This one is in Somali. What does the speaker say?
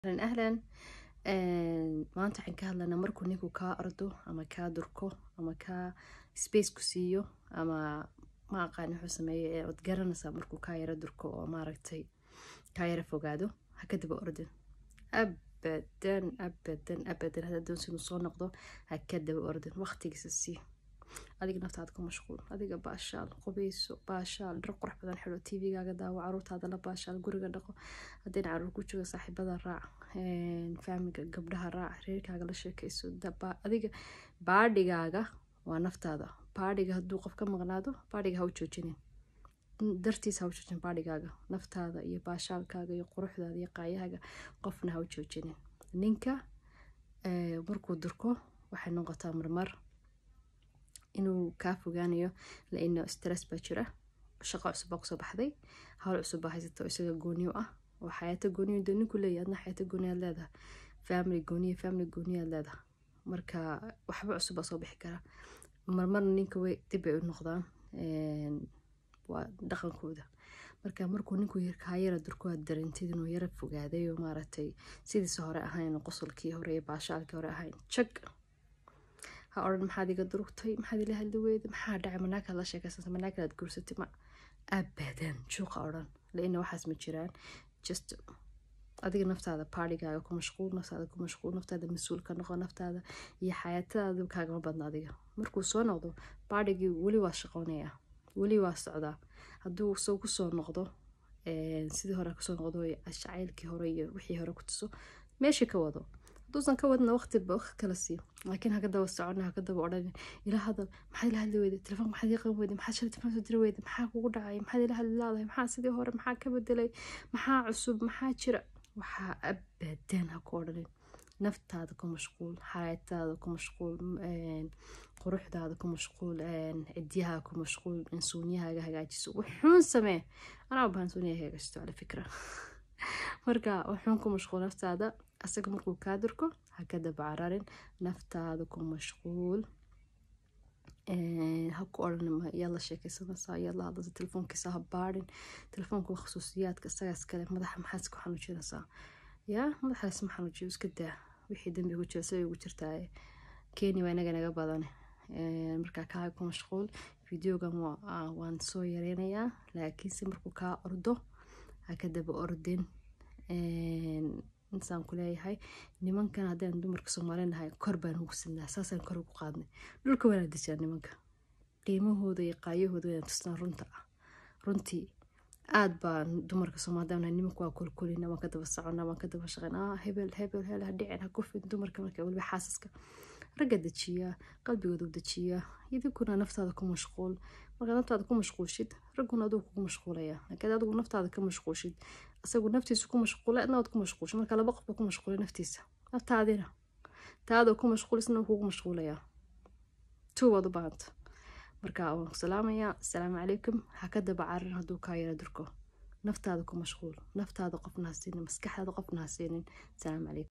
ahlan ahlan maanta waxaan ka hadlanaa markuu ninku kaa ordo ama kaa durko ama kaa space ku siiyo ama ma aqaan wuxuu sameeyo ood garanaysaa markuu kaa yaro durko oo maaragtay kaa yaro fogaado ha ka daba ordin abadan abadan abadan haddaa doonsi inuu soo noqdo ha ka daba ordin waqtigiisa sii adiga naftaada ku mashquul adiga baashaal qubeyso baashaal dhar qurux badan xidho tvgaaga daawo caruurtaada la baashaal guriga dhaqo haddayna caruur ku jooga saaxiibada raac faamiga gabdhaha raac reerkaaga la sheekeyso adiga baadhigaaga waa naftaada baadhiga hadduu qof ka maqnaado baadhiga ha u joojinin dartiis ha u joojin baadhigaaga naftaada iyo baashaalkaaga iyo quruxdaada iyo qaayahaaga qofna ha u joojinin ninka markuu durko waxay noqotaa marmar inuu kaa fogaanayo laino stress baa jira shaqo cusub baa kusoo baxday hawl cusub baa haysato isaga gooniyo ah oo xayaato gooniyo dee ninku leeyahy adna xayaato gooniyaad leedahay family gooniya family gooniyaad leedahay marka waxba cusub baa soo bixi kara marmarna ninka way dib bay u noqdaan waa dhaqankooda marka markuu ninku kaa yara durko aad dareentid inuu yara fogaaday oo maaragtay sidiisa hore ahayn qosolkii hore iyo baashaalkii hore ahayn jag ha odhan maxaad iga durugtay maxaad ila hadli weyda maxaa dhacay manaakaad la sheekaysanta manaakadaad guursatay ma abadan juuqa odhan laina waxaas ma jiraan just adiga naftaada baarhigaaga ku mashquul naftaada ku mashquul naftaada mas-uul ka noqo naftaada iyo xayaatadaada kaagama badna adiga markuu soo noqdo baarhigii weli waa shaqoonaya weli waa socdaa hadduu soo kusoo noqdo sidii hore kusoo noqdo jacaylkii hore iyo wixii hore ku tuso meeshii ka wado haduusan ka wadna waqtiba waqti kala sii laakiin haka daba socona haka daba odhan ila hadal maxaad ila hadli weyda telefoonka maxaad ii qaban weyda maxaad shalay telefoon soo diri weyda maxaa kugu dhacay maxaad ila hadli laadahay maxaa sidii hore maxaa ka bedelay maxaa cusub maxaa jira waxaa abadan ha ku odhanin naftaada ku mashquul xayaataada ku mashquul quruxdaada ku mashquul cidyaha ku mashquul insuunyahaaga hagaajiso wuxuun samee anaa bahan suunyaha hagaajisto ala fikra marka wuxuun ku mashquul naftaada asaga markuu kaa durko ha ka daba cararin naftaada ku mashquul ha ku odhan yaad la sheekeysanaysaa yaad la hadlaysa telefoonkiisa ha baadhin telefoonka khusuusiyaadka isagaas kale madaxa maxaad ku xanuujinaysaa yaa madaxaas ma xanuujiyo iska daa wixii dambi ku jira siday ugu jirtaa kenya waa inaga naga badan markaa kaa ku mashquul videogan waan soo yareynayaa laakiinse markuu kaa ordo ha ka daba ordin insaan ku leeyahay nimankan haddaan dumarka soomaali nahay kor baan ugu sinaa saasaan kor ugu qaadnay dhulka waana dejaa nimanka qiimahooda iyo qaayahooda wayaan tusnaa runta ah runtii aad baan dumarka soomaalida nahay nimanka waa kolkolina waan ka daba socona waan ka daba shaqeyn ah hebel hebel hebel ha dhicin ha kufin dumarka marka weliba xaasaska ragga dejiyaa qalbigooda u dejiyaa idinkuna naftaada ku mashquul markaad naftaada ku mashquulshid ragguna aduu kugu mashquulaya laakiin adigu naftaada ka mashquulshid isagu naftiisa ku mashquula adna waad ku mashquulshid marka laba qof baa ku mashquulay naftiisa naftaadina taadoo ku mashquulisna kugu mashquulayaa tuu waad u baahanta marka waan ku salaamayaa asalaamu calaykum ha ka daba cararin hadduu kaa yara durko naftaada ku mashquul naftaada qofna ha siinin maskaxdaada qofna ha siinin asalaamu calaykum